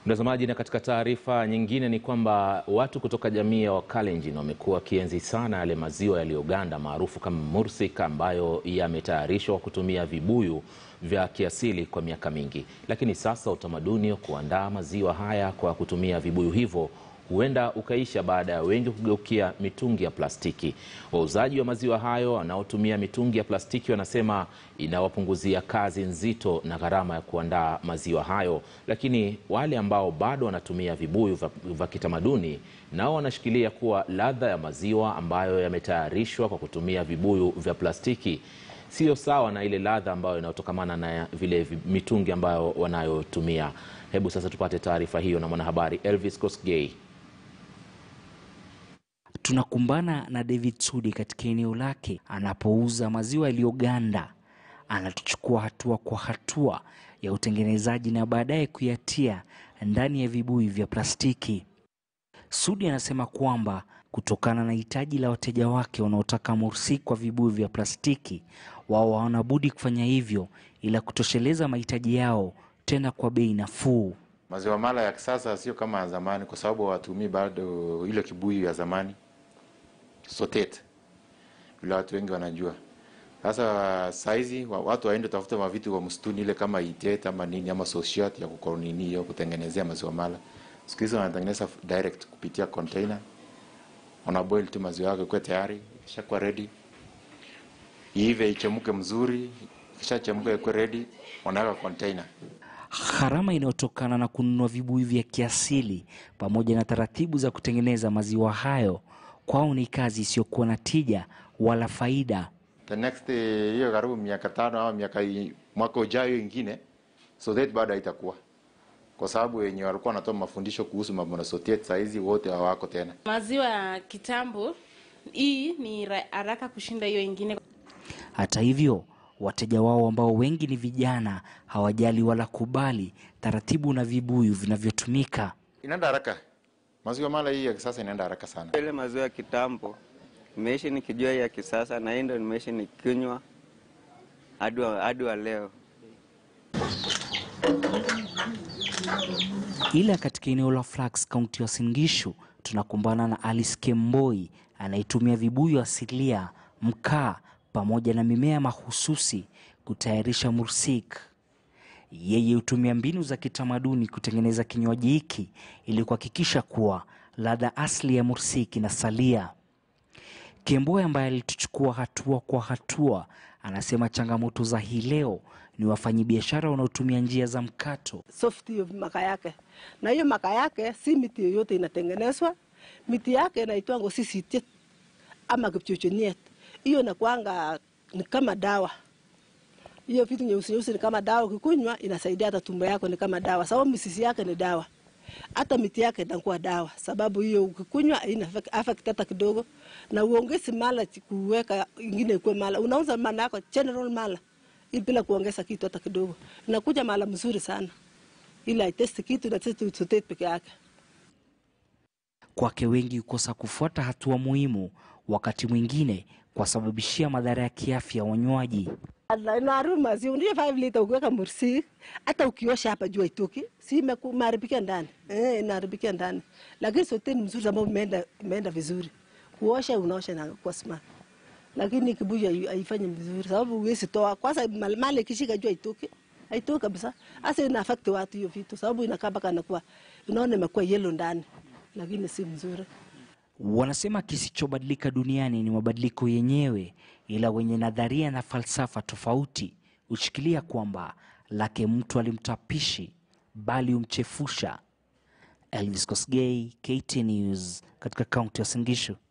Mtazamaji, na katika taarifa nyingine ni kwamba watu kutoka jamii ya Wakalenjin wamekuwa wakienzi sana yale maziwa yaliyoganda maarufu kama mursik ambayo yametayarishwa kwa kutumia vibuyu vya kiasili kwa miaka mingi, lakini sasa utamaduni wa kuandaa maziwa haya kwa kutumia vibuyu hivyo huenda ukaisha baada ya wengi kugeukia mitungi ya plastiki. Wauzaji wa maziwa hayo wanaotumia mitungi ya plastiki wanasema inawapunguzia kazi nzito na gharama ya kuandaa maziwa hayo, lakini wale ambao bado wanatumia vibuyu vya kitamaduni nao wanashikilia kuwa ladha ya maziwa ambayo yametayarishwa kwa kutumia vibuyu vya plastiki sio sawa na ile ladha ambayo inayotokamana na vile mitungi ambayo wanayotumia. Hebu sasa tupate taarifa hiyo na mwanahabari Elvis Kosgei. Tunakumbana na David Sudi katika eneo lake anapouza maziwa yaliyoganda. Anatuchukua hatua kwa hatua ya utengenezaji na baadaye kuyatia ndani ya vibuyu vya plastiki. Sudi anasema kwamba kutokana na hitaji la wateja wake wanaotaka mursik kwa vibuyu vya plastiki, wao hawana budi kufanya hivyo ila kutosheleza mahitaji yao, tena kwa bei nafuu. Maziwa mala ya kisasa sio kama ya zamani, kwa sababu hawatumii bado ile kibuyu ya zamani sotet, vile watu wengi wanajua. Sasa saizi watu waende tafuta mavitu kwa msituni, ile kama itet ama nini ama sosiat ya kukonini hiyo kutengenezea maziwa mala. Siku hizi wanatengeneza direct kupitia container, wanaboil tu maziwa yake kwa tayari, ishakuwa ready, iive ichemuke mzuri, kishachemuka ikuwe ready, wanaweka container. Gharama inayotokana na kununua vibuyu vya kiasili pamoja na taratibu za kutengeneza maziwa hayo kwao ni kazi isiyokuwa na tija wala faida. The next hiyo karibu miaka tano au miaka mwaka ujayo ingine sotet bado haitakuwa kwa sababu wenye walikuwa wanatoa mafundisho kuhusu mambo na sotet saizi wote hawako tena. Maziwa ya kitambo hii ni haraka kushinda hiyo ingine. Hata hivyo wateja wao ambao wengi ni vijana hawajali wala kubali taratibu na vibuyu vinavyotumika. Inaenda haraka, maziwa mala hii ya kisasa inaenda haraka sana. Ile maziwa ya kitambo nimeishi nikijua ya kisasa, na hii ndo nimeishi nikinywa hadi wa leo. Ila katika eneo la Flax, kaunti ya Uasin Gishu, tunakumbana na Alice Kemboi anayetumia vibuyu asilia, mkaa pamoja na mimea mahususi kutayarisha mursik. Yeye hutumia mbinu za kitamaduni kutengeneza kinywaji hiki ili kuhakikisha kuwa ladha asili ya mursik inasalia. Kemboi ambaye alituchukua hatua kwa hatua, anasema changamoto za hii leo ni wafanyabiashara wanaotumia njia za mkato. Soft hiyo maka yake, na hiyo maka yake si miti yoyote inatengenezwa. Miti yake inaitwa sisitiet ama kipchochoniet hiyo inakuanga ni kama dawa. Hiyo vitu nyeusi nyeusi ni kama dawa, ukikunywa inasaidia hata tumbo yako, ni kama dawa, sababu misisi yake ni dawa, hata miti yake inakuwa dawa, sababu hiyo ukikunywa haina affect hata kidogo, na uongezi mala kuweka ingine ikuwe mala, unauza mala yako general mala bila kuongeza kitu hata kidogo, inakuja mala mzuri sana, ila haitesti kitu na testi sotet peke yake. Kwake wengi hukosa kufuata hatua muhimu, wakati mwingine kuwasababishia madhara ya kiafya wanywaji. Naharibu maziwa, ndio 5 lita ukiweka mursik, hata ukiosha hapa jua itoki, si imeharibikia ndani eh, inaharibikia ndani, lakini sote ni mzuri sababu imeenda imeenda vizuri. Kuosha unaosha na kwa smart, lakini kibuyu haifanyi vizuri sababu huwezi toa kwanza, mali ikishika jua itoki haitoki kabisa. Hasa ina affect watu hiyo vitu, sababu inakaa mpaka inakuwa unaona imekuwa yellow ndani, lakini si mzuri. Wanasema kisichobadilika duniani ni mabadiliko yenyewe, ila wenye nadharia na falsafa tofauti hushikilia kwamba lake mtu alimtapishi bali humchefusha. Elvis Kosgei, KTN News, katika kaunti ya Uasin Gishu.